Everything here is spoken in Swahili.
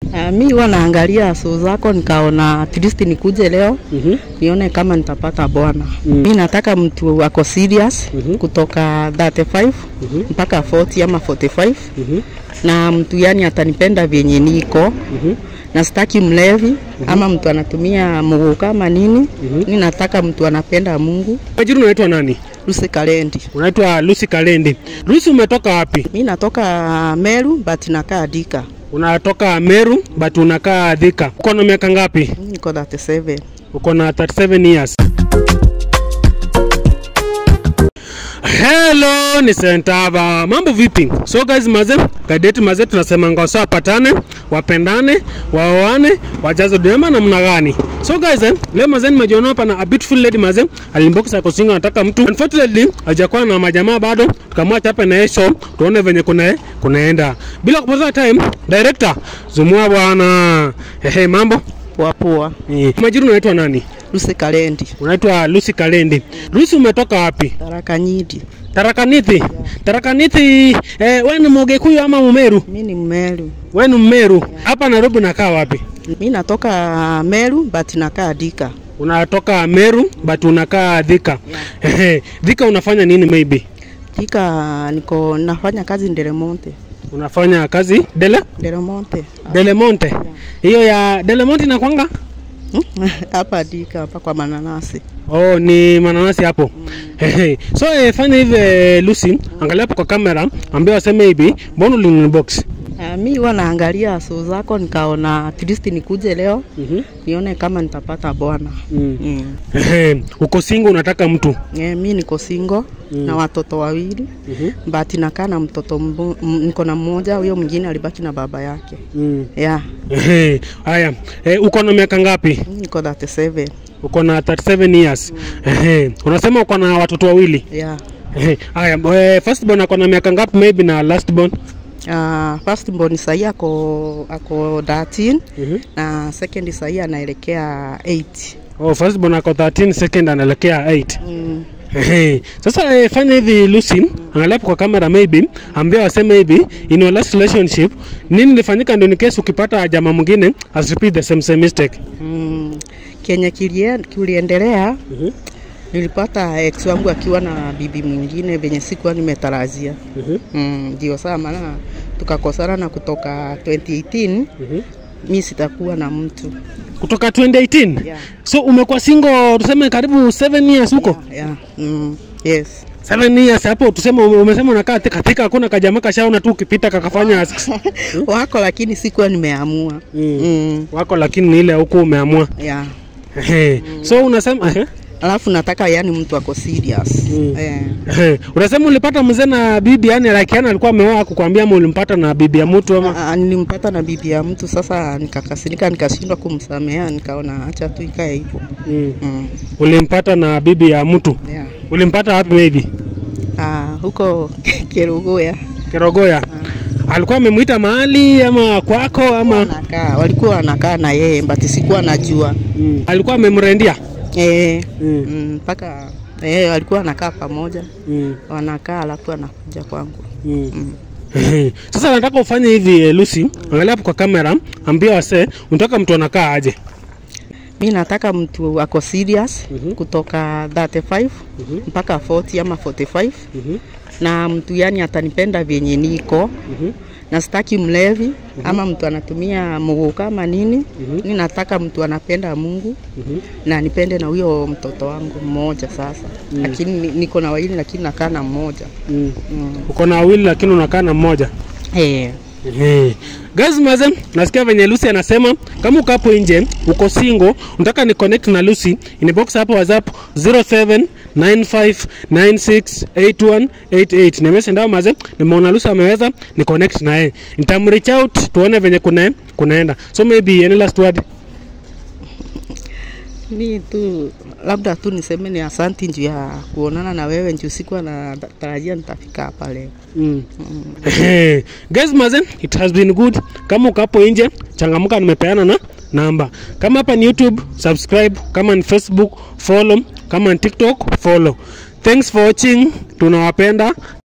Uh, mi huwa naangalia show zako nikaona at least nikuje leo Mhm. nione kama nitapata bwana. Mm. Mi nataka mtu ako serious Mhm. kutoka 35 Mhm. mpaka 40 ama 45 Mhm. na mtu yani atanipenda vyenye niko Mhm. na sitaki mlevi ama mtu anatumia mguu kama nini. Mhm. Mi nataka mtu anapenda Mungu. Majina unaitwa nani? Lucy Kalendi. Unaitwa Lucy Kalendi. Lucy, umetoka wapi? Mi natoka Meru but nakaa Dika. Unatoka Meru but unakaa Thika. Uko na miaka ngapi? Mi Niko 37. Uko na 37 years. Hello, ni Sentava. Mambo vipi? So guys, maze, kadeti maze tunasema ngosa wapatane, wapendane, waoane, wajaze duema namna gani? So guys, eh, leo maze nimejiona hapa na a beautiful lady maze, alimbox ako single anataka mtu. Unfortunately, hajakuwa na majamaa bado. Tukamwacha hapa na yeye show, tuone venye kuna kunaenda. Bila kupoteza time, director, zumua bwana. Hehe, mambo? Poa poa. Eh, Majina unaitwa nani? Lucy Kalendi. Unaitwa Lucy Kalendi. Lucy, umetoka wapi? Taraka Nyidi. Tarakanithi. Tarakanithi, eh, wewe ni Mgikuyu ama Mumeru? Mi ni Mmeru. Wewe ni Mmeru. Hapa Nairobi unakaa wapi? Mi natoka Meru but nakaa Dika. Unatoka Meru but unakaa Thika. Ehe, Thika unafanya nini maybe? Dika niko nafanya kazi Ndelemonte. Unafanya kazi Dele Ndelemonte. Delemonte. Hiyo ya Delemonte inakwanga? Hmm? Hapa Dika hapa kwa mananasi. Oh, ni mananasi hapo. Ehe. So eh, fanya hivi eh, Lucy, angalia hapo kwa kamera, ambia waseme hivi, mbona ulinibox? Uh, mi huwa naangalia show zako nikaona at least nikuje leo Mhm. nione kama nitapata bwana. Mm. Mm. Ehe, uko single unataka mtu. Yeah, mi niko single Mm. na watoto wawili Mhm. but nakaa na mtoto mbo, m- niko na mmoja, huyo mwingine alibaki na baba yake. Mm. Yeah, Ehe, Haya, eh, uko na miaka ngapi? mi niko 37. Uko na 37 years. Ehe, unasema uko na watoto wawili. Yeah. Ehe, Haya, eh, first born ako na miaka ngapi maybe na last born? Uh, first born sahi ako ako 13 Mhm. na second sahi anaelekea 8. Oh, first born ako 13, second anaelekea 8. Mm. Ehe. Sasa eh, fanya hivi Lucy, angalia hapo kwa kamera maybe, ambia waseme hivi, in your last relationship, nini ilifanyika ndio in case ukipata jamaa mwingine as repeat the same same mistake. Mm. Kenya kilie- kiliendelea Mhm. nilipata ex wangu akiwa na bibi mwingine venye sikuwa nimetarajia. Mhm. Mm, ndio saa maana tukakosana na kutoka 2018 Mhm. mi sitakuwa na mtu. Kutoka 2018. Yeah. So umekuwa single tuseme karibu 7 years huko? Yeah. Mm, yes. 7 years hapo tuseme ume- umesema unakaa tika tika hakuna kajamaa kashaona tu ukipita kakafanya asks. Wako lakini sikuwa nimeamua. Mm. Mm, Wako lakini ni ile huku umeamua. yeah. Ehe. So unasema ehe. Alafu nataka yani mtu ako serious. Mm. Eh. Ehe. Unasema ulipata mzee na bibi yani like yani alikuwa ameoa kukwambia ama ulimpata na bibi ya mtu ama Ah, nilimpata na bibi ya mtu sasa, nikakasirika nikashindwa kumsamea, nikaona acha tu ikae hivyo. mm. Mm. ulimpata na bibi ya mtu Yeah. ulimpata wapi maybe Ah, huko Kerugoya Kerogoya alikuwa amemuita mahali ama kwako ama wanakaa, walikuwa wanakaa na yeye but sikuwa najua mm. alikuwa amemrendia eh, mm. mm, mpaka eh, walikuwa wanakaa pamoja, mm. wanakaa alafu anakuja kwangu mm. mm. Sasa nataka ufanye hivi eh, Lucy, angalia hapo kwa kamera, ambia wasee unataka mtu anakaa aje. Mi nataka mtu ako serious Mhm. kutoka 35 Mhm. mpaka 40 ama 45 Mhm. na mtu yani atanipenda vyenye niko Mhm. na sitaki mlevi ama mtu anatumia mguu kama nini. Mhm. Mi nataka mtu anapenda Mungu Mhm. na nipende na huyo mtoto wangu mmoja sasa Mm. lakini ni- niko na wawili lakini nakaa na mmoja Mm. mm. Uko na wawili lakini unakaa na mmoja. hey. Ehe. Guys maze, nasikia venye Lucy anasema kama uko hapo nje, uko single, unataka ni connect na Lucy, inbox hapo WhatsApp 0795968188. Nimesha ndao maze, nimeona Lucy ameweza ni connect na yeye. Nitamreach out tuone venye kuna kunaenda. So maybe any last word. mi tu labda tu niseme ni asanti juu ya kuonana na wewe juu sikuwa na tarajia nitafika hapa leo Mm. Guys mazen, it has been good. Kama uko hapo nje, changamuka nimepeana na namba. Kama hapa ni YouTube, subscribe. Kama ni Facebook, follow. Kama ni TikTok, follow. Thanks for watching. Tunawapenda.